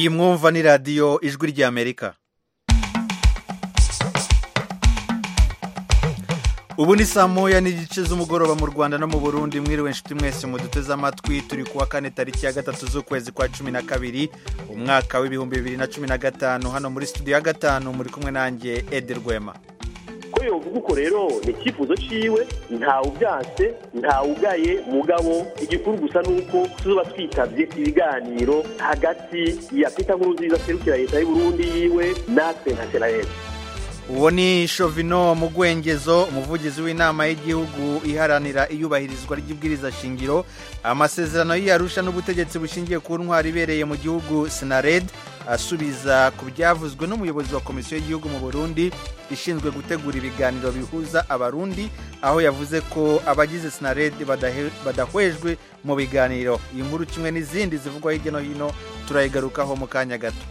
iyi mwumva ni radiyo ijwi ry'amerika ubu ni saa moya n'igice z'umugoroba mu rwanda no mu burundi mwiriwe inshuti mwese muduteze amatwi turi kuwa kane tariki ya gatatu z'ukwezi kwa cumi na kabiri umwaka w'ibihumbi bibiri na cumi na gatanu hano muri studio ya gatanu muri kumwe nanjye edi rwema ko yovuga uko rero ni icyifuzo ciwe ntawubyanse ntawugaye mugabo igikuru gusa ni uko tuzoba twitabye ibiganiro hagati ya pita nkurunziza serukira leta y'uburundi yiwe natwe nka senayeri uwo ni shovino mugwengezo umuvugizi w'inama y'igihugu iharanira iyubahirizwa ry'ibwiriza shingiro amasezerano y'iyarusha n'ubutegetsi bushingiye ku ntwari ibereye mu gihugu sinared asubiza ku byavuzwe n'umuyobozi wa komisiyo y'igihugu mu burundi ishinzwe gutegura ibiganiro bihuza abarundi aho yavuze ko abagize sinared badahwejwe mu biganiro iyi nkuru kimwe n'izindi zivugwa hirya no hino turayigarukaho mu kanya gato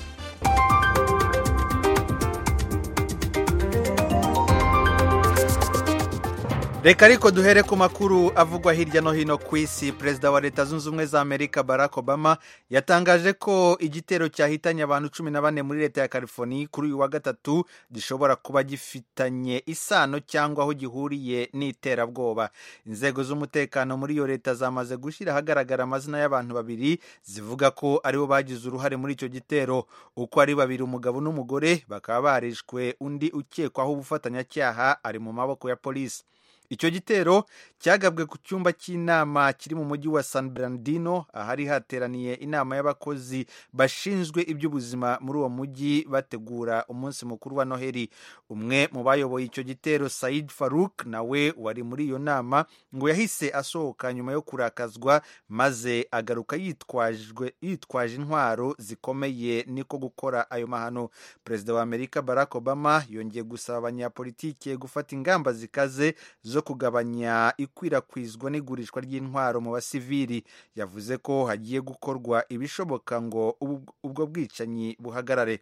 reka ariko duhere ku makuru avugwa hirya no hino ku isi perezida wa leta zunze ubumwe za amerika barack obama yatangaje ko igitero cyahitanye abantu cumi na bane muri leta ya california kuri uyu wa gatatu gishobora kuba gifitanye isano cyangwa aho gihuriye n'iterabwoba inzego z'umutekano muri iyo leta zamaze gushyira ahagaragara amazina y'abantu babiri zivuga ko aribo bagize uruhare muri icyo gitero uko ari babiri umugabo n'umugore bakaba barishwe undi ukekwaho ubufatanyacyaha ari mu maboko ya polisi icyo gitero cyagabwe ku cyumba cy'inama kiri mu mujyi wa san bernardino ahari hateraniye inama y'abakozi bashinzwe iby'ubuzima muri uwo mujyi bategura umunsi mukuru wa noheli umwe mu bayoboye icyo gitero said faruk nawe wari muri iyo nama ngo yahise asohoka nyuma yo kurakazwa maze agaruka yitwajwe yitwaje intwaro zikomeye niko gukora ayo mahano perezida wa amerika barack obama yongeye gusaba abanyapolitike gufata ingamba zikaze zo kugabanya ikwirakwizwa n'igurishwa ry'intwaro mu basivili yavuze ko hagiye gukorwa ibishoboka ngo ubwo bwicanyi buhagarare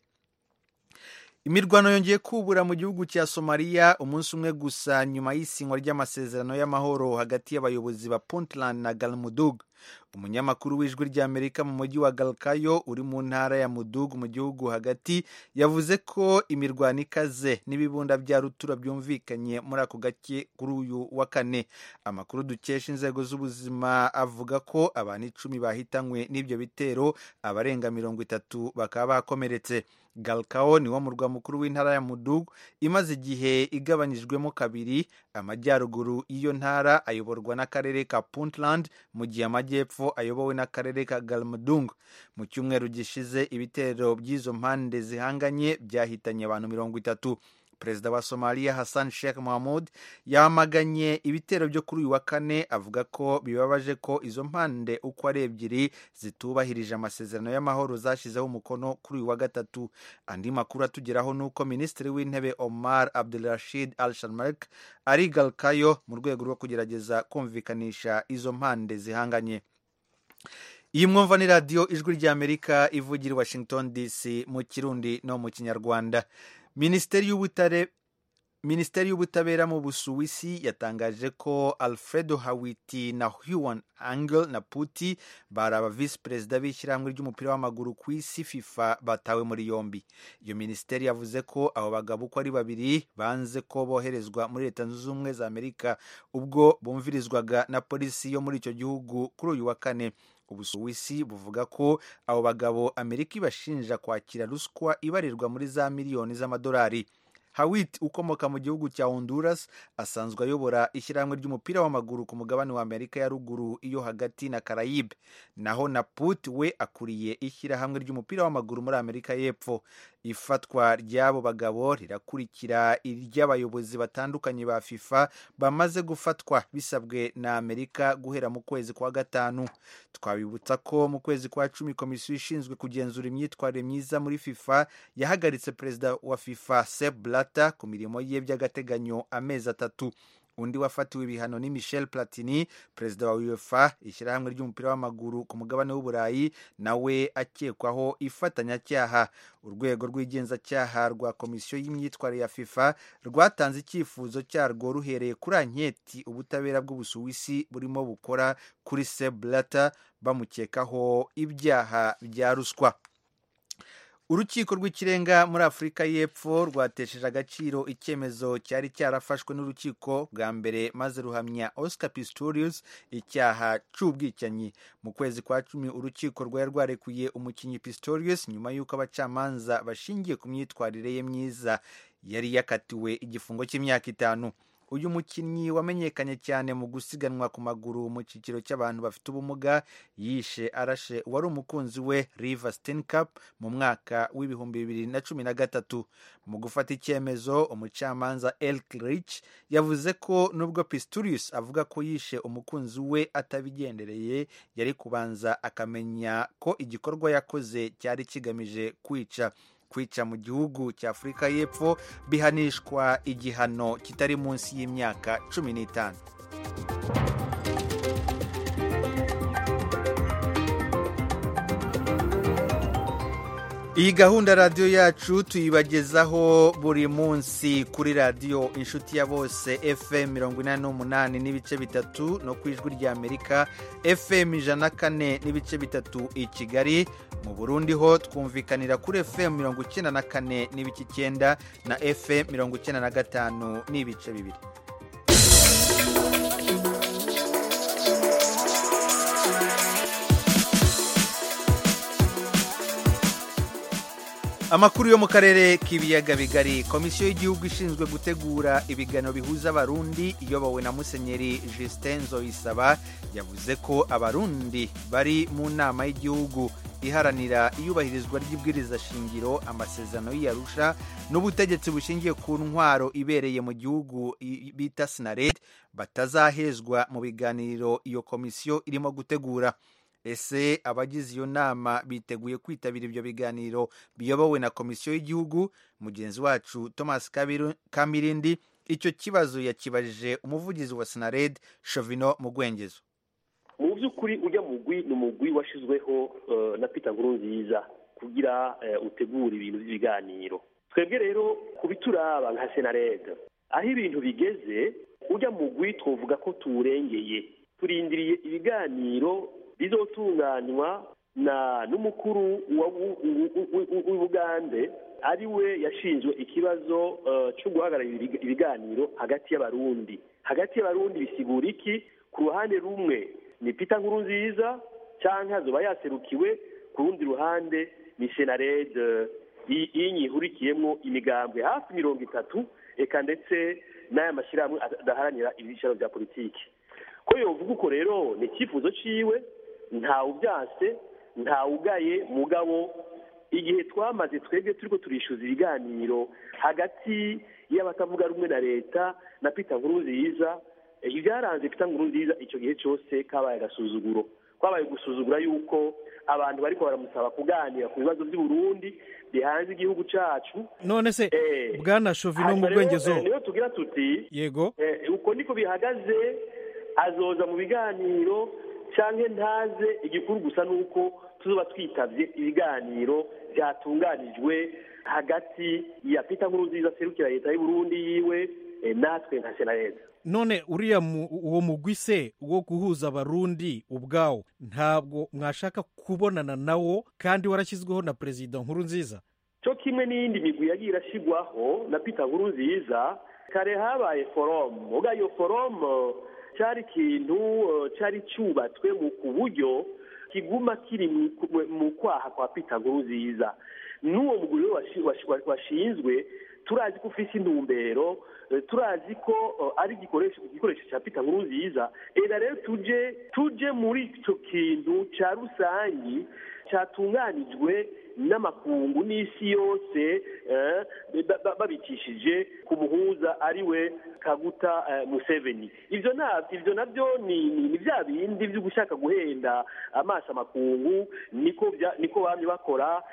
imirwano yongeye kubura mu gihugu cya somaliya umunsi umwe gusa nyuma y'isinywa ry'amasezerano y'amahoro hagati y'abayobozi ba puntland na galmudug umunyamakuru w'ijwi ry'amerika mu mujyi wa galkayo uri mu ntara ya mudugu mu gihugu hagati yavuze ko imirwano ikaze n'ibibunda bya rutura byumvikanye muri ako gake kuri uyu wa kane amakuru dukesha inzego z'ubuzima avuga ko abantu icumi bahitanywe n'ibyo bitero abarenga mirongo itatu bakaba bakomeretse galkao ni wo murwa mukuru w'intara ya mudugu imaze igihe igabanyijwemo kabiri amajyaruguru y'iyo ntara ayoborwa n'akarere ka puntland mu gihe amajyepfo ayobowe n'akarere ka galmudung mu cyumweru gishize ibitero by'izo mpande zihanganye byahitanye abantu mirongo itatu perezida wa somaliya hassan sheikh mohamud yamaganye ibitero byo kuri uyu wa kane avuga ko bibabaje ko izo mpande uko ari ebyiri zitubahirije amasezerano y'amahoro zashyizeho umukono kuri uyu wa gatatu andi makuru atugeraho ni uko minisitiri w'intebe omar abdulrashid al sharmark ari galkayo mu rwego rwo kugerageza kumvikanisha izo mpande zihanganye iyi mwumva ni radiyo ijwi ry'amerika ivugira i washington dc mu kirundi no mu kinyarwanda minisiteri y'ubutare minisiteri y'ubutabera mu busuwisi yatangaje ko alfredo hawiti na huan angel na puti bari aba visi perezida b'ishyirahamwe ry'umupira w'amaguru ku isi fifa batawe muri yombi iyo minisiteri yavuze ko abo bagabo uko ari babiri banze ko boherezwa muri leta zunze ubumwe za amerika ubwo bumvirizwaga na polisi yo muri icyo gihugu kuri uyu wa kane ubusuwisi buvuga ko abo bagabo amerika ibashinja kwakira ruswa ibarirwa muri za miliyoni z'amadolari hawit ukomoka mu gihugu cya honduras asanzwe ayobora ishyirahamwe ry'umupira w'amaguru ku mugabane wa amerika ya ruguru iyo hagati na karayibe naho na put we akuriye ishyirahamwe ry'umupira w'amaguru muri amerika y'epfo ifatwa ry'abo bagabo rirakurikira iry'abayobozi batandukanye ba fifa bamaze gufatwa bisabwe na amerika guhera mu kwezi kwa gatanu twabibutsa ko mu kwezi kwa cumi komisiyo ishinzwe kugenzura imyitwarire myiza muri fifa yahagaritse perezida wa fifa sep blata ku mirimo ye by'agateganyo amezi atatu undi wafatiwe ibihano ni michel platini perezida wa uefa ishyirahamwe ry'umupira w'amaguru ku mugabane w'uburayi nawe akekwaho ifatanyacyaha urwego rw'igenzacyaha rwa komisiyo y'imyitwarire ya fifa rwatanze icyifuzo cyarwo ruhereye kuri anketi ubutabera bw'ubusuwisi burimo bukora kuri seblata bamukekaho ibyaha bya ruswa urukiko rw'ikirenga muri afurika y'epfo rwatesheje agaciro icyemezo cyari cyarafashwe n'urukiko bwa mbere maze ruhamya oscar pistorius icyaha cy'ubwicanyi mu kwezi kwa cumi urukiko rwari rwarekuye umukinnyi pistorius nyuma y'uko abacamanza bashingiye ku myitwarire ye myiza yari yakatiwe igifungo cy'imyaka itanu uyu mukinnyi wamenyekanye cyane mu gusiganwa ku maguru mu cyiciro cy'abantu bafite ubumuga yishe arashe uwari umukunzi we riva steincup mu mwaka w'ibihumbi bibiri na cumi na gatatu mu gufata icyemezo umucamanza elk rich yavuze ko nubwo pistorius avuga ko yishe umukunzi we atabigendereye yari kubanza akamenya ko igikorwa yakoze cyari kigamije kwica kwica mu gihugu cya afurika y'epfo bihanishwa igihano kitari munsi y'imyaka cumi n'itanu iyi gahunda radiyo yacu tuyibagezaho buri munsi kuri radiyo inshuti ya bose fm mirongo inani n'umunani n'ibice bitatu no ku ijwi ry'amerika fm ijana na kane n'ibice bitatu i kigali mu burundi ho twumvikanira kuri fm mirongo icyenda na kane n'ibice icyenda na fm mirongo icyenda na gatanu n'ibice bibiri amakuru yo mu karere k'ibiyaga bigari komisiyo y'igihugu ishinzwe gutegura ibiganiro bihuza abarundi iyobowe na musenyeri justin nzoyisaba yavuze ko abarundi bari mu nama y'igihugu iharanira iyubahirizwa ry'ibwiriza shingiro amasezerano y'iyarusha n'ubutegetsi bushingiye ku ntwaro ibereye mu gihugu bita sinared batazahezwa mu biganiro iyo komisiyo irimo gutegura ese abagize iyo nama biteguye kwitabira ibyo biganiro biyobowe na komisiyo y'igihugu mugenzi wacu thomas kamirindi icyo kibazo yakibajije umuvugizi wa sinared shovino mu rwengezo mu by'ukuri ujya mugwi ni umugwi washyizweho na pita nkurunziza kugira utegure ibintu by'ibiganiro twebwe rero ku bituraba nka senared aho ibintu bigeze ujya mugwi twavuga ko tuwurengeye turindiriye ibiganiro bizotunganywa na n'umukuru w'ubugande ari we yashinzwe ikibazo cyo guhagararira ibiganiro hagati y'abarundi hagati y'abarundi bisigura iki ku ruhande rumwe ni pita nkuru nziza cyangwa azoba yaserukiwe ku rundi ruhande ni senarede y'inyihurikiyemo imigambwe hafi mirongo itatu eka ndetse n'aya mashyirahamwe adaharanira ibyicaro bya politiki ko yovuga uko rero ni icyifuzo cyiwe ntawe ubyanse ntawe ugaye mugabo igihe twamaze twebwe turi ko turishyuza ibiganiro hagati y'abatavuga rumwe na leta na pita nkuru nziza ibyaranze pita nkuru nziza icyo gihe cyose kabaye agasuzuguro kwabaye gusuzugura yuko abantu bari baramusaba kuganira ku bibazo by'uburundi bihanze igihugu cyacu none se bwana shovino mu rwengezo niyo tugira tuti yego uko niko bihagaze azoza mu biganiro cyangwa ntaze igikuru gusa ni uko tuzuba twitabye ibiganiro byatunganijwe hagati ya pita nkuru nziza serukira leta y'uburundi yiwe natwe nka senareza none uriya uwo mugwi se wo guhuza abarundi ubwawo ntabwo mwashaka kubonana nawo kandi warashyizweho na perezida nkuru nziza cyo kimwe n'iyindi migwi yagiye irashyirwaho na pita nkuru nziza kare habaye foromu ubwo iyo foromu cyari ikintu cyari cyubatswe ku buryo kiguma kiri mu kwaha kwa pita nkuru nziza n'uwo muguri washinzwe turazi ko ufite intumbero turazi ko ari igikoresho cya pita nkuru nziza reka rero tujye tujye muri icyo kintu cya rusange cyatunganijwe n'amakungu n'isi yose babikishije ku muhuza ari we kaguta museveni ibyo ibyo nabyo ni bya bindi byo gushaka guhenda amaso amakungu niko bamye bakora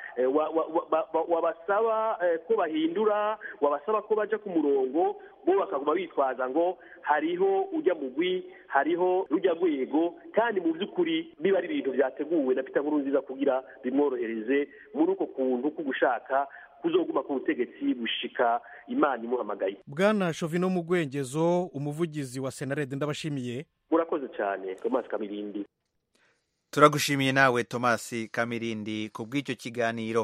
wabasaba ko bahindura wabasaba ko bajya ku murongo bo bakaguma bitwaza ngo hariho ujya mugwi hariho rujya rwego kandi mu by'ukuri biba ari ibintu byateguwe na pita nkuru nziza kugira bimworohereze muri uko kuntu ko gushaka kuzoguma ku butegetsi bushika imana imuhamagaye bwana shovino mu rwengezo umuvugizi wa senarede ndabashimiye murakoze cyane thomas kamirindi turagushimiye nawe thomas kamirindi ku bw'icyo kiganiro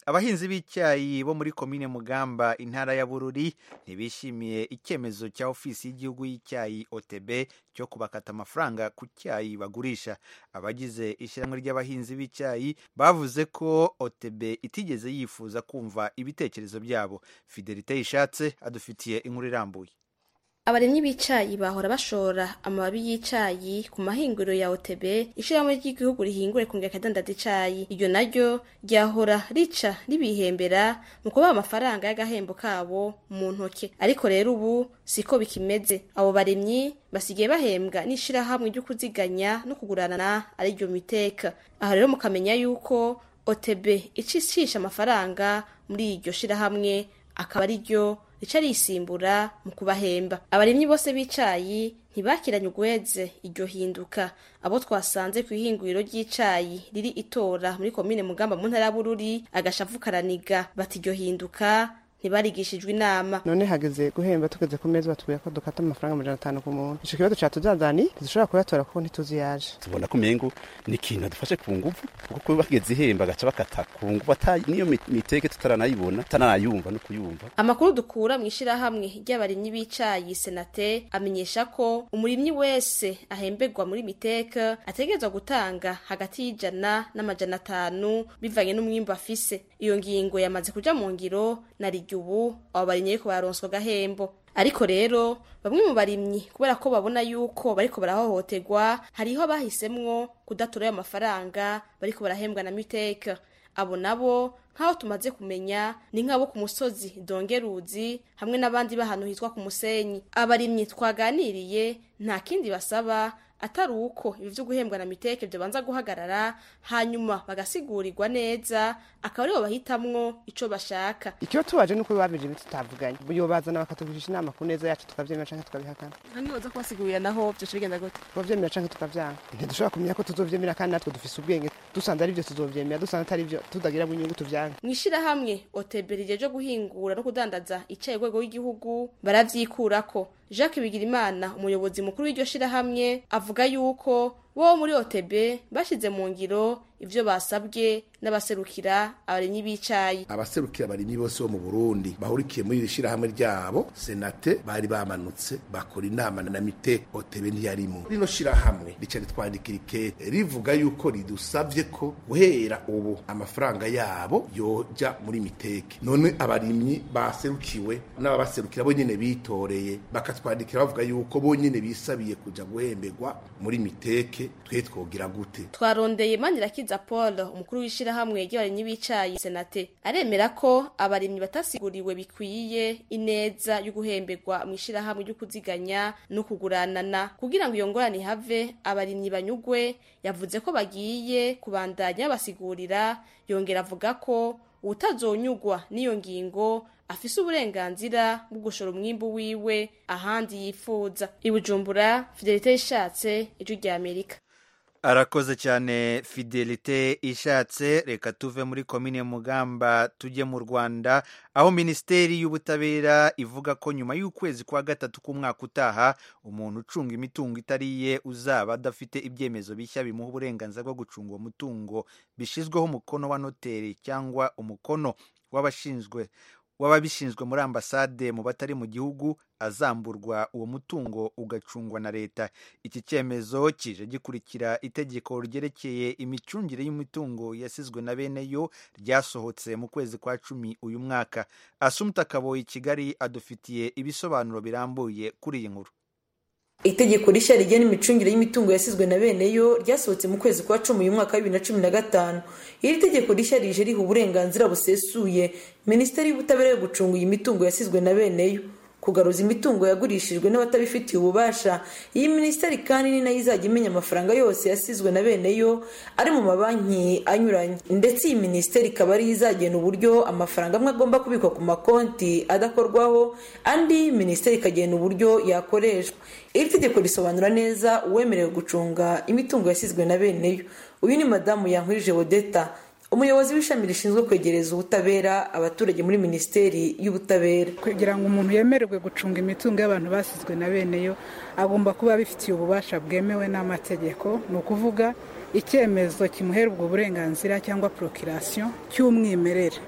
abahinzi b'icyayi bo muri komine mugamba intara ya bururi ntibishimiye icyemezo cya ofisi y'igihugu y'icyayi otb cyo kubakata amafaranga ku cyayi bagurisha abagize ishyirahamwe ry'abahinzi b'icyayi bavuze ko otb itigeze yifuza kumva ibitekerezo byabo fidelite yishatse adufitiye inkuru irambuye abarimyi b'icayi bahora bashora amababi y'icayi ku mahinguriro ya OTB ishirahamwe ry'igihugu rihingure kongera akadandaza icayi iryo naryo ryahora rica ribihembera mu kubaha amafaranga y'agahembo kabo mu ntoke ariko rero ubu siko bikimeze abo barimyi basigaye bahembwa n'ishirahamwe ryo kuziganya no kugurana ariryo miteka aha rero mukamenya yuko OTB icishisha amafaranga muri iryo shirahamwe akaba ariryo rica risimbura mu kubahemba abarimyi bose b'icayi ntibakiranye ugweze iryo hinduka abo twasanze ku ihinguriro ry'icayi riri itora muri komine mugamba mu ntara ya bururi agashavu karaniga bati iryo hinduka ntibarigishijwe inama none hageze guhemba tugeze ku meza batubwira ko dukata amafaranga amajana atanu ku muntu ico kibazo catuzazani ntidushobora kuyatora kuko ntituzi yaje tubona ko umengo ni ikintu adufashe ku nguvu kuko bageze ihemba agaca bakata ku nguvu ata niyo miteke tutaranayibona tutanayumva no kuyumva amakuru dukura mu ishirahamwe ry'abarimyi b'icayi senate amenyesha ko umurimyi wese ahemberwa muri miteka ategerezwa gutanga hagati y'ijana n'amajana atanu bivanye n'umwimbu afise iyo ngingo yamaze kuja mu ngiro na ubu abo barimyi ariko bararonswa agahembo ariko rero bamwe mu barimyi kubera ko babona yuko bariko barahohoterwa hariho abahisemwo kudatora ayo mafaranga bariko barahembwa na miteka abo nabo nk'aho tumaze kumenya ni nk'abo ku musozi dongeruzi hamwe n'abandi b'ahantu hitwa ku musenyi abarimyi twaganiriye nta kindi basaba atari uko ibi vyo guhembwa na miteke vyobanza guhagarara hanyuma bagasigurirwa neza akaba aribo bahitamwo ico bashaka ikiba tubaje nuko babije ibiti tutavuganye bazana bakatugurisha inama ku neza yacu tukavyemera canke tukabihakana ntiwoza kubasigurira naho vyoca bigenda gute tukavyemera canke tukavyanga ntidushobora kumenya ko tuzovyemera kandi natwe dufise ubwenge dusanze ari vyo tuzovyemera dusanze atari vyo tutagira inyungu tuvyange mw'ishirahamwe oteberi ryejo guhingura no kudandaza icaye rwego w'igihugu baravyikurako jacques bigirimana umuyobozi mukuru w'iryo shirahamwe avuga yuko bo muri otb bashize mu ngiro ivyo basabwe n'abaserukira abarimyi b'icayi abaserukira abarimyi bose bo mu burundi bahurikiye muri iri shirahamwe ryabo senate bari bamanutse bakora inama na mite otb ntiyarimo rino shirahamwe rica ritwandikira ikete rivuga yuko ridusavye ko guhera ubu amafaranga yabo yoja muri miteke none abarimyi baserukiwe n'ababaserukira bo nyene bitoreye bakatwandikira bavuga yuko bo nyene bisabiye kuja guhemberwa muri miteke twe twogira gute twarondeye manirakiza paul umukuru w'ishirahamwe ry'abarimyi b'icayi senate aremera ko abarimyi batasiguriwe bikwiye ineza yo guhemberwa mu ishirahamwe ryo kuziganya no kuguranana kugira ngo iyo ngorane ihave abarimyi banyugwe yavuze ko bagiye kubandanya basigurira yongera avuga ko utazonyugwa n'iyo ngingo afise uburenganzira bwo gushora umwimbu wiwe ahandi yifuza ibujumbura fidelite yishatse ijwi rya amerika arakoze cyane fidelite ishatse reka tuve muri komine mugamba tujye mu rwanda aho minisiteri y'ubutabera ivuga ko nyuma y'ukwezi kwa gatatu k'umwaka utaha umuntu ucunga imitungo itariye uzaba adafite ibyemezo bishya bimuha uburenganzira bwo gucunga uwo mutungo bishyizweho umukono wa noteri cyangwa umukono w'abashinzwe w'ababishinzwe muri ambasade mu batari mu gihugu azamburwa uwo mutungo ugacungwa na leta iki cyemezo kije gikurikira itegeko ryerekeye imicungire y'imitungo yasizwe na bene yo ryasohotse mu kwezi kwa cumi uyu mwaka asumta kaboyi kigali adufitiye ibisobanuro birambuye kuri iyi nkuru itegeko rishya rigena imicungire y'imitungo yasizwe na bene yo ryasohotse mu kwezi kwa cumi uyu mwaka wa bibiri na cumi na gatanu iri tegeko rishya rije riha uburenganzira busesuye minisiteri y'ubutabera yo gucunga iyi mitungo yasizwe na bene yo kugaruza imitungo yagurishijwe n'abatabifitiye ububasha iyi minisiteri kandi ni nayo izajya imenya amafaranga yose yasizwe na bene yo ari mu mabanki anyuranye ndetse iyi minisiteri ikaba ariyo izagena uburyo amafaranga amwe agomba kubikwa ku makonti adakorwaho andi minisiteri ikagena uburyo yakoreshwa iri tegeko risobanura neza uwemerewe gucunga imitungo yasizwe na bene yo uyu ni madamu yankurije wodeta umuyobozi w'ishami rishinzwe kwegereza ubutabera abaturage muri minisiteri y'ubutabera kugira ngo umuntu yemererwe gucunga imitungo y'abantu basizwe na bene yo agomba kuba abifitiye ububasha bwemewe n'amategeko ni ukuvuga icyemezo kimuhera ubwo burenganzira cyangwa porokirasiyo cy'umwimerere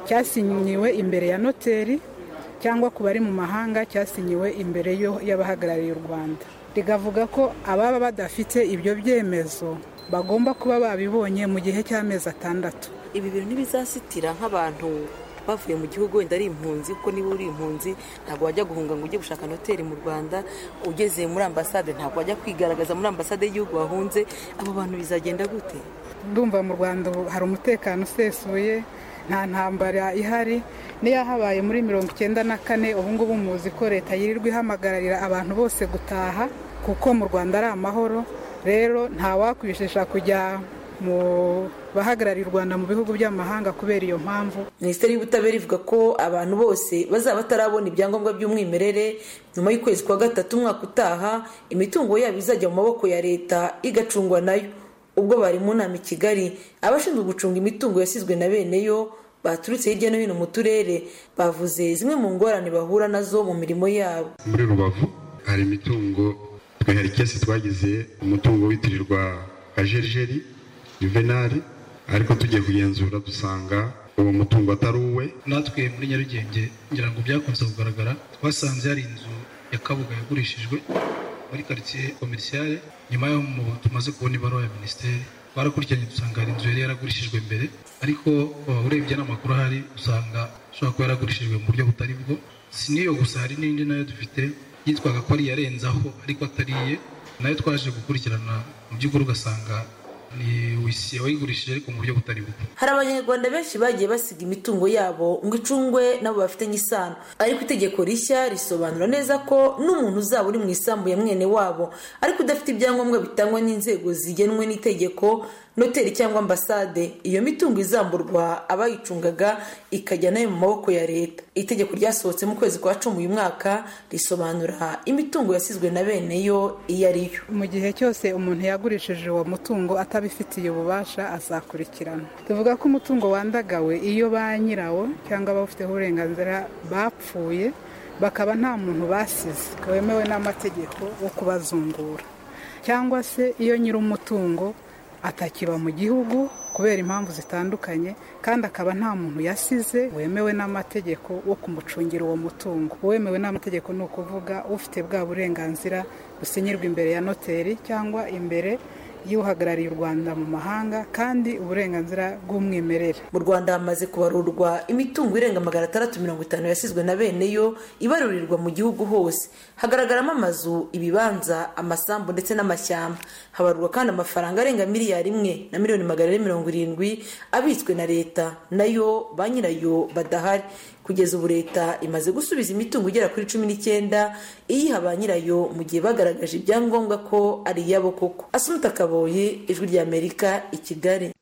cyasinyiwe imbere ya noteri cyangwa ku bari mu mahanga cyasinyiwe imbere y'abahagarariye u rwanda rigavuga ko ababa badafite ibyo byemezo bagomba kuba babibonye mu gihe cy'amezi atandatu ibi bintu ntibizasitira nk'abantu bavuye mu gihugu wenda ari impunzi kuko niba uri impunzi ntabwo wajya guhunga ngo ujye gushaka noteri mu rwanda ugeze muri ambasade ntabwo wajya kwigaragaza muri ambasade y'igihugu wahunze abo bantu bizagenda gute ndumva mu rwanda hari umutekano usesuye nta ntambara ihari niyo habaye muri mirongo icyenda na kane ubu ngubu muzi ko leta yirirwa ihamagararira abantu bose gutaha kuko mu rwanda ari amahoro rero ntawakwishesha kujya mu bahagarariye u rwanda mu bihugu by'amahanga kubera iyo mpamvu minisiteri y'ubutabera ivuga ko abantu bose bazaba batarabona ibyangombwa by'umwimerere nyuma y'ukwezi kwa gatatu umwaka utaha imitungo yabo izajya mu maboko ya leta igacungwa nayo ubwo bari mu nama i kigali abashinzwe gucunga imitungo yasizwe na bene yo baturutse hirya no hino mu turere bavuze zimwe mu ngorane bahura nazo mu mirimo yabo muri rubavu hari imitungo twe hari kesi twagize umutungo witirirwa kajerijeri juvenali ariko tugiye kugenzura dusanga uwo mutungo atari uwe natwe muri nyarugenge ngira ngo byakunze kugaragara twasanze hari inzu ya kabuga yagurishijwe muri karitsiye komerisiyare nyuma y'aho tumaze kubona ibaruwa ya minisiteri twarakurikiranye dusanga hari inzu yari yaragurishijwe mbere ariko urebye n'amakuru ahari usanga ishobora kuba yaragurishijwe mu buryo butari bwo si n'iyo gusa hari n'indi nayo dufite yitwaga ko ari iyarenzaho ariko atariye nayo twaje gukurikirana mu by'ukuri ugasanga ni wisiye wayigurishije ariko mu buryo butari bwo hari abanyarwanda benshi bagiye basiga imitungo yabo ngo icungwe nabo bafitanye isano ariko itegeko rishya risobanura neza ko n'umuntu uzaba uri mu isambu ya mwene wabo ariko udafite ibyangombwa bitangwa n'inzego zigenwe n'itegeko noteri cyangwa ambasade iyo mitungo izamburwa abayicungaga ikajya nayo mu maboko ya leta itegeko ryasohotse mu kwezi kwa cumi uyu mwaka risobanura imitungo yasizwe na bene yo iyo ari yo mu gihe cyose umuntu yagurishije uwo mutungo atabifitiye ububasha azakurikirana tuvuga ko umutungo wandagawe iyo ba nyirawo cyangwa abawufiteho uburenganzira bapfuye bakaba nta muntu basize wemewe n'amategeko wo kubazungura cyangwa se iyo nyir'umutungo atakiba mu gihugu kubera impamvu zitandukanye kandi akaba nta muntu yasize wemewe n'amategeko wo kumucungira uwo mutungo uwemewe n'amategeko ni ukuvuga ufite bwa burenganzira businyirwa imbere ya noteri cyangwa imbere y'uhagarariye u rwanda mu mahanga kandi uburenganzira bw'umwimerere mu rwanda hamaze kubarurwa imitungo irenga magana atandatu mirongo itanu yasizwe na bene yo ibarurirwa mu gihugu hose hagaragaramo amazu ibibanza amasambu ndetse n'amashyamba habarurwa kandi amafaranga arenga miliyari imwe na miliyoni magana ane mirongo irindwi abitswe na leta nayo ba nyirayo badahari kugeza ubu leta imaze gusubiza imitungo igera kuri cumi n'icyenda iyiha ba nyirayo mu gihe bagaragaje ibyangombwa ko ari iyabo koko asumuta kaboye ijwi ry'amerika i kigali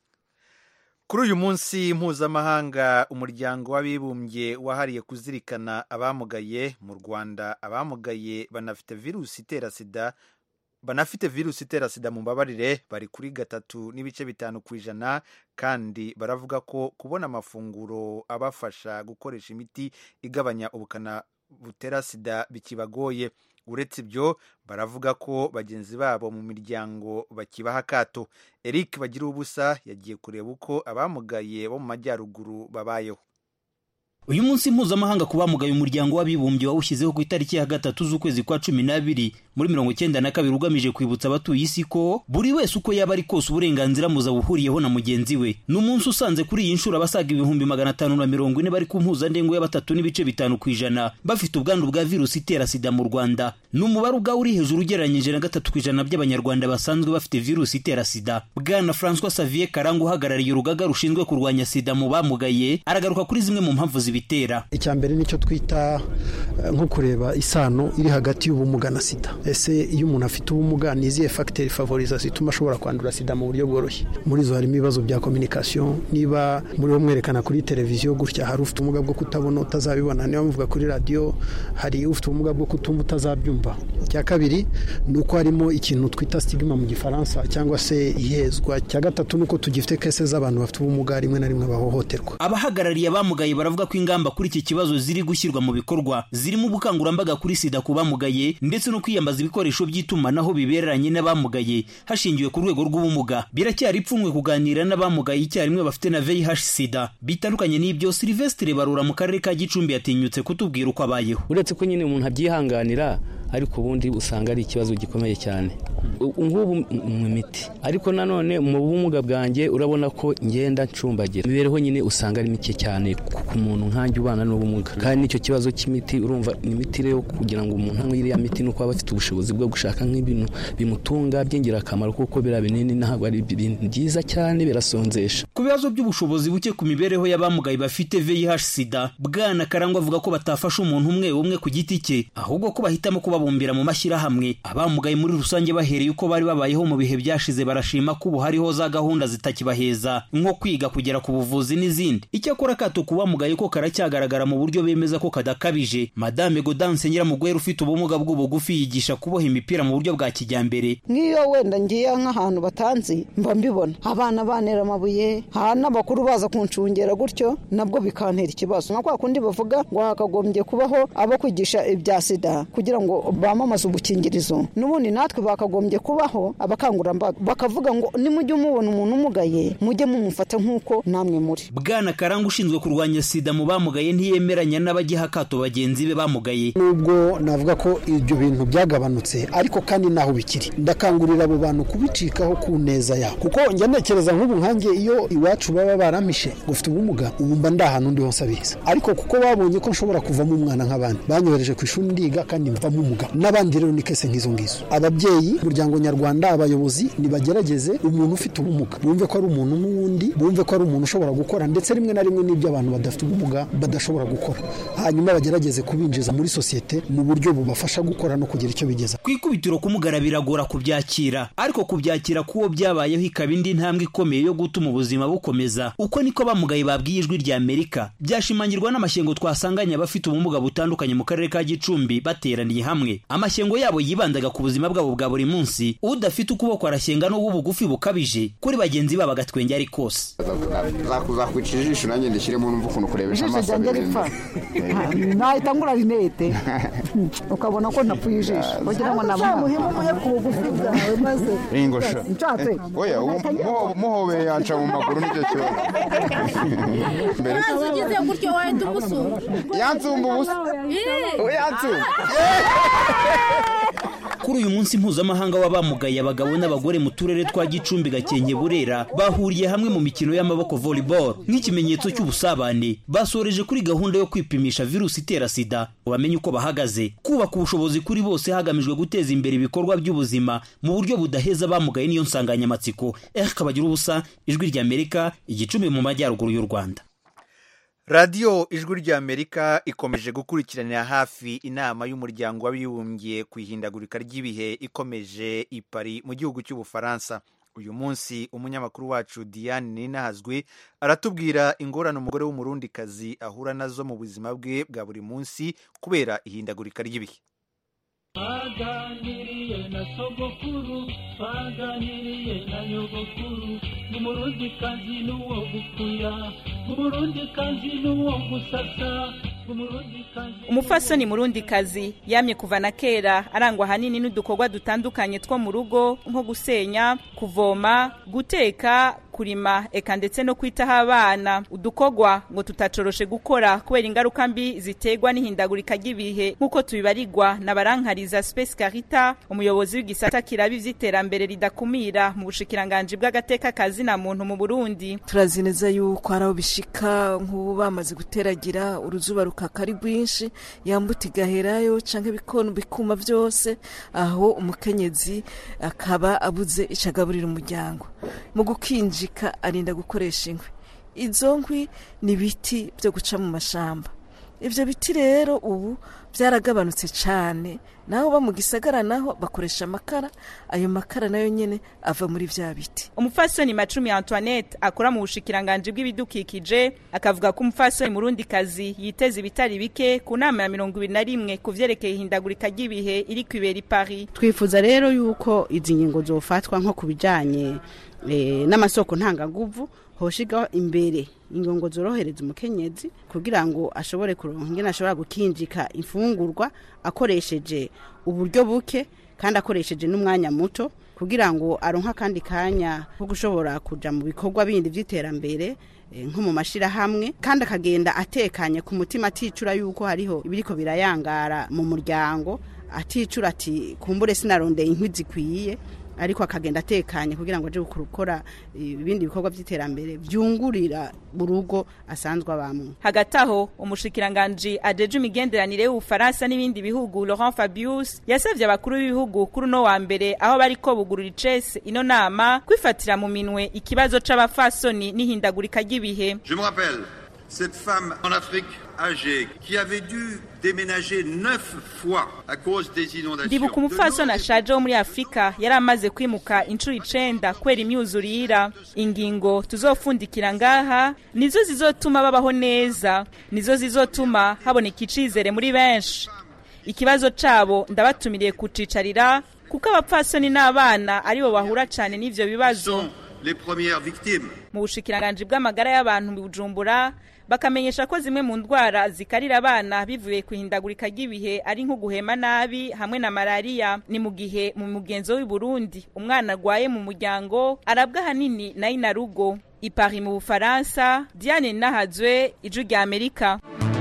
kuri uyu munsi mpuzamahanga umuryango w'abibumbye wahariye kuzirikana abamugaye mu rwanda abamugaye banafite virusi itera sida banafite virusi itera sida mu mbabarire bari kuri gatatu n'ibice bitanu ku ijana kandi baravuga ko kubona amafunguro abafasha gukoresha imiti igabanya ubukana butera sida bikibagoye uretse ibyo baravuga ko bagenzi babo mu miryango bakibaha akato eric bagira ubusa yagiye kureba uko abamugaye bo mu majyaruguru babayeho uyu munsi mpuzamahanga ku bamugaye umuryango w'abibumbye wawushyizeho ku itariki ya gatatu z'ukwezi kwa cumi n'abiri muri mirongo icyenda na kabiri ugamije kwibutsa abatuye isi ko buri wese uko yaba ari kose uburenganzira muzabuhuriyeho na mugenzi we ni umunsi usanze kuri iyi nshuro abasaga ibihumbi magana atanu na mirongo ine bari ku mpuzandengo ya batatu n'ibice bitanu ku ijana bafite ubwandu bwa virusi itera sida mu rwanda ni umubare ubwawo uri hejuru ugereranyije na gatatu ku ijana by'abanyarwanda basanzwe bafite virusi itera sida bwana francois savier karanga uhagarariye urugaga rushinzwe kurwanya sida mu bamugaye aragaruka kuri zimwe mu mpamvu zibitera icya mbere nicyo twita nko kureba isano iri hagati y'ubumuga na sida ese iyo umuntu afite ubumuga ni izihe fagiteri favoriza zituma ashobora kwandura sida mu buryo bworoshye muri zo harimo ibibazo bya kominikasiyo niba muri bo mwerekana kuri televiziyo gutya hari ufite ubumuga bwo kutabona utazabibona niba muvuga kuri radiyo hari ufite ubumuga bwo kutumva utazabyumva icya kabiri ni uko harimo ikintu twita sitigima mu gifaransa cyangwa se ihezwa icya gatatu ni uko tugifite kese z'abantu bafite ubumuga rimwe na rimwe bahohoterwa abahagarariye abamugaye baravuga ko ingamba kuri iki kibazo ziri gushyirwa mu bikorwa zirimo ubukangurambaga kuri sida ku bamugaye ndetse no kwiyambaza ibikoresho by'itumanaho bibereranye n'abamugaye hashingiwe ku rwego rw'ubumuga biracyari ipfunwe kuganira n'abamugaye icyarimwe bafite na VIH sida bitandukanye n'ibyo Silvestre Barura mu karere ka Gicumbi yatinyutse kutubwira uko abayeho uretse ko nyine umuntu abyihanganira ariko ubundi usanga ari ikibazo gikomeye cyane ngubu mu miti ariko nanone mu bumuga bwanjye urabona ko ngenda ncumbagira imibereho nyine usanga ari mike cyane ku muntu nkanjye ubana n'ubumuga kandi n'icyo kibazo cy'imiti urumva ni imiti rero kugira ngo umuntu anywe iriya miti nuko aba afite ubushobozi bwo gushaka nk'ibintu bimutunga by'ingirakamaro kuko biriya binini ntabwo ari ibintu byiza cyane birasonzesha ku bibazo by'ubushobozi buke ku mibereho y'abamugaye bafite VIH sida bwana karangwa avuga ko batafasha umuntu umwe umwe ku giti cye ahubwo ko bahitamo kubabumbira mu mashyirahamwe abamugaye muri rusange bahereye uko bari babayeho mu bihe byashize barashima ko ubu hariho za gahunda zitakibaheza nko kwiga kugera ku buvuzi n'izindi icyakora akato ku bamugaye ko karacyagaragara mu buryo bemeza ko kadakabije madame Gaudence Nyiramugwera ufite ubumuga bw'ubugufi yigisha kuboha imipira mu buryo bwa kijyambere nk'iyo wenda ngiye nk'ahantu batanzi mba mbibona abana banera amabuye ha n'abakuru baza kuncungera gutyo nabwo bikantera ikibazo nka kwa kundi bavuga ngo hakagombye kubaho abo kwigisha ibya sida kugira ngo bamamaze ubukingirizo n'ubundi natwe bakagombye kubaho abakangurambaga bakavuga ngo nimujye mubona umuntu umugaye mujye mumufata nk'uko namwe muri bwana karanga ushinzwe kurwanya sida mu bamugaye ntiyemeranya n'abagiha akato bagenzi be bamugaye nubwo navuga ko ibyo bintu byagabanutse ariko kandi naho bikiri ndakangurira abo bantu kubicikaho ku neza yabo kuko njya ntekereza nk'ubu nkanjye iyo iwacu baba baramishe ngo ufite ubumuga ubu mba ndi ahantu ndi hose abizi ariko kuko babonye ko nshobora kuvamo umwana nk'abandi banyohereje ku ishuri ndiga kandi mvamo umugabo n'abandi rero ni kese nk'izo ngizo ababyeyi umuryango nyarwanda abayobozi nibagerageze umuntu ufite ubumuga bumve ko ari umuntu nk'uwundi bumve ko ari umuntu ushobora gukora ndetse rimwe na rimwe n'ibyo abantu badafite ubumuga badashobora gukora hanyuma bagerageze kubinjiza muri sosiyete mu buryo bubafasha gukora no kugira icyo bigeza ku ikubitiro kumugara biragora kubyakira ariko kubyakira k'uwo byabayeho ikaba indi ntambwe ikomeye yo gutuma ubuzima bukomeza uko niko bamugaye babwiye ijwi rya amerika byashimangirwa n'amashyengo twasanganye abafite ubumuga butandukanye mu karere ka gicumbi bateraniye hamwe amashyengo yabo yibandaga ku buzima bwabo bwa buri munsi udafite ukuboko arashyenga n'ubugufi bukabije kuri bagenzi babo agatwenge ari kose zakwica ijisho nanjye ndishyiremo numva ukuntu kurebesha ijisho amaso ryanjye ripfa nahita ngura rinete ukabona ko napfuye ijisho kugira ngo namuhe ku bugufi bwawe maze ingosho nshatse oya ubu muho- muhobeye yanca mu maguru nicyo kibazo mbere ugize gutyo wahita umusumba yansumba ubusa yansumba kuri uyu munsi mpuzamahanga w'abamugaye abagabo n'abagore mu turere twa gicumbi gakenke burera bahuriye hamwe mu mikino y'amaboko volleyball nk'ikimenyetso cy'ubusabane basoreje kuri gahunda yo kwipimisha virusi itera sida ngo bamenye uko bahagaze kubaka ubushobozi kuri bose hagamijwe guteza imbere ibikorwa by'ubuzima mu buryo budaheza abamugaye niyo nsanganyamatsiko eric kabagira ubusa ijwi ry'amerika igicumbi mu majyaruguru y'u rwanda radiyo ijwi ry'amerika ikomeje gukurikiranira hafi inama y'umuryango w'abibumbye ku ihindagurika ry'ibihe ikomeje i Paris mu gihugu cy'ubufaransa uyu munsi umunyamakuru wacu diane ninahazwe aratubwira ingorane umugore w'umurundikazi ahura nazo mu buzima bwe bwa buri munsi kubera ihindagurika ry'ibihe twaganiriye na sogokuru twaganiriye na nyogokuru umurundikazi n'uwo gukuya umurundikazi n'uwo gusasa umurundikazi umufasoni murundikazi yamye kuva na kera arangwa ahanini n'udukorwa dutandukanye two mu rugo nko gusenya kuvoma guteka kurima eka ndetse no kwitaho abana udukorwa ngo tutacoroshe gukora kubera ingaruka mbi ziterwa n'ihindagurika ry'ibihe nk'uko tubibarirwa na barankariza space carita umuyobozi w'igisata kiraba ivy'iterambere ridakumira mu bushikiranganji bw'agateka kazina muntu mu burundi turazi neza yuko hari aho bishika nk'ubu bamaze guteragira uruzuba rukaka ari rwinshi yambuta igaherayo canke ibikono bikuma byose aho umukenyezi akaba abuze ico agaburira umuryango mu gukinjika arinda gukoresha inkwi izo nkwi ni ibiti byo guca mu mashamba ibyo biti rero ubu byaragabanutse cyane naho ba mu gisagara naho bakoresha amakara ayo makara nayo nyene ava muri vya biti umufasoni macumi antoinette akora mu bushikiranganji bw'ibidukikije akavuga ko umufasoni murundi kazi yiteza ibitari bike ku nama ya mirongo ibiri na rimwe ku vyerekeye ihindagurika ry'ibihe iri kwibera i paris twifuza rero yuko izi ngingo zofatwa nko ku bijanye eh, n'amasoko ntangaguvu hoshigaho imbere ingongo zorohereza umukenyezi kugira ngo ashobore kuronka ingene ashobora gukinjika imfungurwa akoresheje uburyo buke kandi akoresheje n'umwanya muto kugira ngo aronke akandi kanya ko gushobora kuja mu bikorwa bindi vy'iterambere eh, nko mu mashirahamwe kandi akagenda atekanye ku mutima aticura yuko hariho ibiriko birayangara mu muryango aticura ati kumbure sinarondeye inkwi zikwiye ariko akagenda atekanye kugira ngo aje gukora ibindi bikorwa by'iterambere byungurira mu rugo asanzwe abamwe hagati aho umushikiranganji ajeje imigenderanire y'ubufaransa n'ibindi bihugu laurent fabius yasabye abakuru b'ibihugu kuri uno wa mbere aho bariko bugurura icese ino nama kwifatira mu minwe ikibazo c'abafasoni n'ihindagurika ry'ibihe Je me rappelle cette femme en Afrique âgée qui avait dû déménager neuf fois à cause des inondations. ndibuka umupfasoni ashaje wo muri afurika yari amaze kwimuka inshuro icenda kubera imyuzurira ingingo tuzofundikira ngaha nizo zizotuma babaho neza nizo zizotuma haboneka icizere muri benshi ikibazo cabo ndabatumiriye kucicarira kuko abapfasoni n'abana aribo bahura cane n'ivyo bibazo Les premières victimes. mu bushikiranganji bw'amagara y'abantu mu bujumbura bakamenyesha ko zimwe mu ndwara zikarira abana bivuye ku ihindagurika ry'ibihe ari nko guhema nabi hamwe na malariya ni mu gihe mu mugenzo w'i Burundi umwana arwaye mu muryango arabwa ahanini na inarugo ipari mu bufaransa diane nahazwe ijwi rya amerika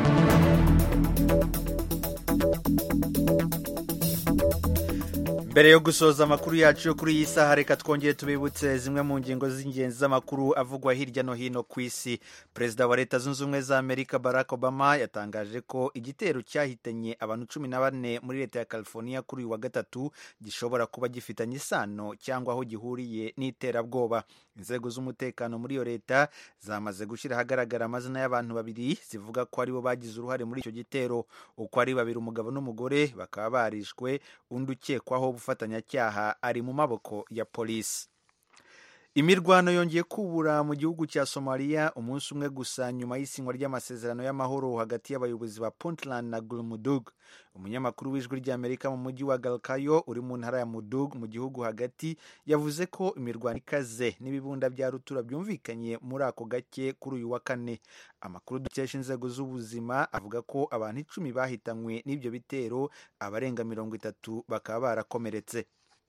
mbere yo gusoza amakuru yacu yo kuri iyi saha reka twongere tubibutse zimwe mu ngingo z'ingenzi z'amakuru avugwa hirya no hino ku isi perezida wa leta zunze ubumwe za amerika barack obama yatangaje ko igitero cyahitanye abantu cumi na bane muri leta ya california kuri uyu wa gatatu gishobora kuba gifitanye isano cyangwa aho gihuriye n'iterabwoba inzego z'umutekano muri iyo leta zamaze gushyira ahagaragara amazina y'abantu babiri zivuga ko aribo bagize uruhare muri icyo gitero uko ari babiri umugabo n'umugore bakaba barishwe undi ukekwaho ubufatanyacyaha ari mu maboko ya polisi imirwano yongeye kubura mu gihugu cya somaliya umunsi umwe gusa nyuma y'isinywa ry'amasezerano y'amahoro hagati y'abayobozi ba puntland na gulmudug umunyamakuru w'ijwi ry'amerika mu mujyi wa galkayo uri mu ntara ya mudug mu gihugu hagati yavuze ko imirwano ikaze n'ibibunda bya rutura byumvikanye muri ako gake kuri uyu wa kane amakuru dukesha inzego z'ubuzima avuga ko abantu icumi bahitanywe n'ibyo bitero abarenga mirongo itatu bakaba barakomeretse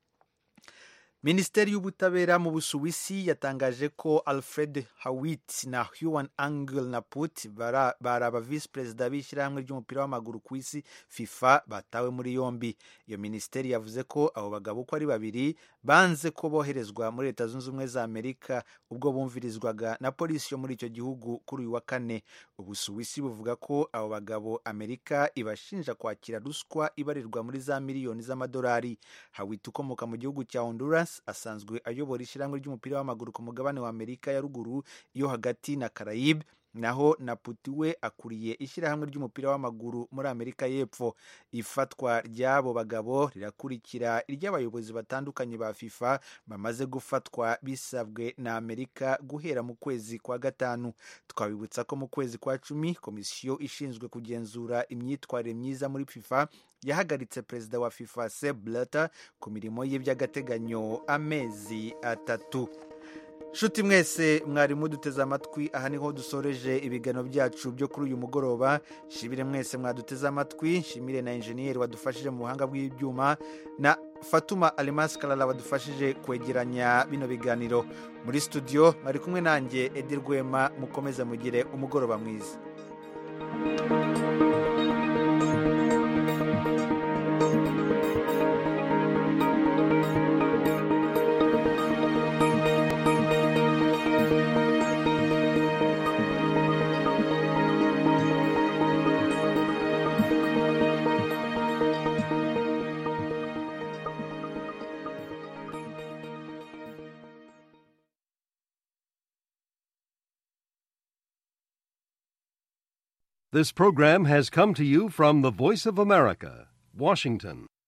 minisiteri y'ubutabera mu busuwisi yatangaje ko alfred hawit na huan angel na put bari aba visi perezida b'ishyirahamwe ry'umupira w'amaguru ku isi fifa batawe muri yombi iyo minisiteri yavuze ko abo bagabo uko ari babiri banze ko boherezwa muri leta zunze ubumwe za amerika ubwo bumvirizwaga na polisi yo muri icyo gihugu kuri uyu wa kane ubusuwisi buvuga ko abo bagabo amerika ibashinja kwakira ruswa ibarirwa muri za miliyoni z'amadolari hawit ukomoka mu gihugu cya honduras asanzwe ayobora ishyirahamwe ry'umupira w'amaguru ku mugabane wa amerika ya ruguru yo hagati na carayibe naho na puti we akuriye ishyirahamwe ry'umupira w'amaguru muri amerika y'epfo ifatwa ry'abo bagabo rirakurikira iry'abayobozi batandukanye ba fifa bamaze gufatwa bisabwe na amerika guhera mu kwezi kwa gatanu twabibutsa ko mu kwezi kwa cumi komisiyo ishinzwe kugenzura imyitwarire myiza muri fifa yahagaritse perezida wa fifa seb blatter ku mirimo ye by'agateganyo amezi atatu nshuti mwese mwari muduteze amatwi aha niho dusoreje ibiganiro byacu byo kuri uyu mugoroba shimire mwese mwaduteze amatwi nshimire na enjeniyeri wadufashije mu buhanga bw'ibyuma na fatuma alimasi karara wadufashije kwegeranya bino biganiro muri studio mwari kumwe nanjye edi rwema mukomeze mugire umugoroba mwiza This program has come to you from the Voice of America, Washington.